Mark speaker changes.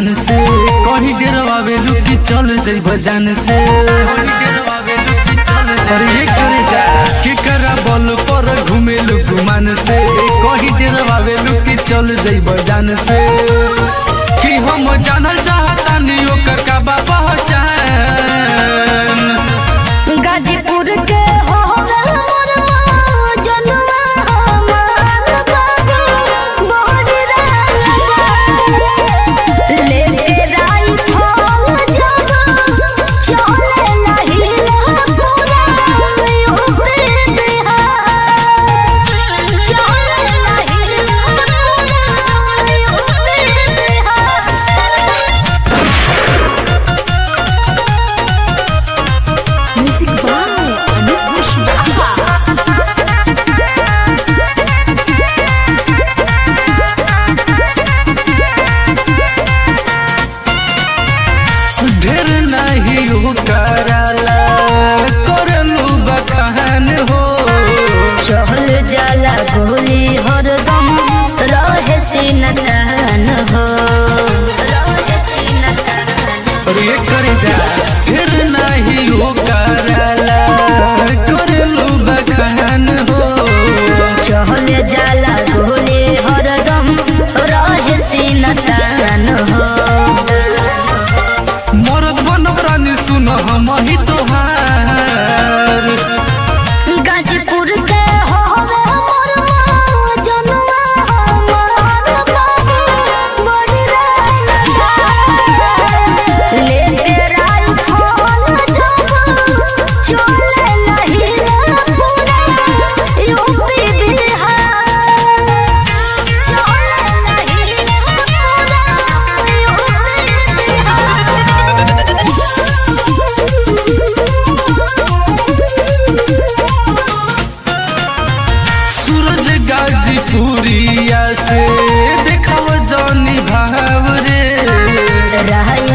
Speaker 1: से कहीं डेरवावे लुकी चल जाई बजान से अरे ये करे जा के करा बल पर घूमे गुमान से कहीं डेरवावे लुकी चल जाई बजान से कि हम जानल चाहता नहीं ओकर का बा पहचान
Speaker 2: गाजीपुर के हो मोर जनुआ हमार बाबू बड़ी रात लेके राई फल जब चले नहीं पूरा यूपी बिहार चले नहीं पूरा UP Bihar Music by Anup Kushwaha.
Speaker 1: ढेर नहीं हो कराला करलू बखान हो
Speaker 2: चहल जाला गोली हरदम रहे सीनतान हो
Speaker 1: और ये करे जा ढेर नहीं हो कराला करलू बखान हो
Speaker 2: चहल जाला गोली हरदम रहे सीनतान हो
Speaker 1: मरद बनब रानी सुन हम ही तोहार
Speaker 2: गाजीपुर के होवे मोर माँ जनुआ हमार बाबू बड़ी रात लेके राई फल जब चले नहीं पूरा यूपी बिहार चले नहीं
Speaker 1: सूरज गाजीपुरिया से देखाव जौनी भाव रे
Speaker 2: रहल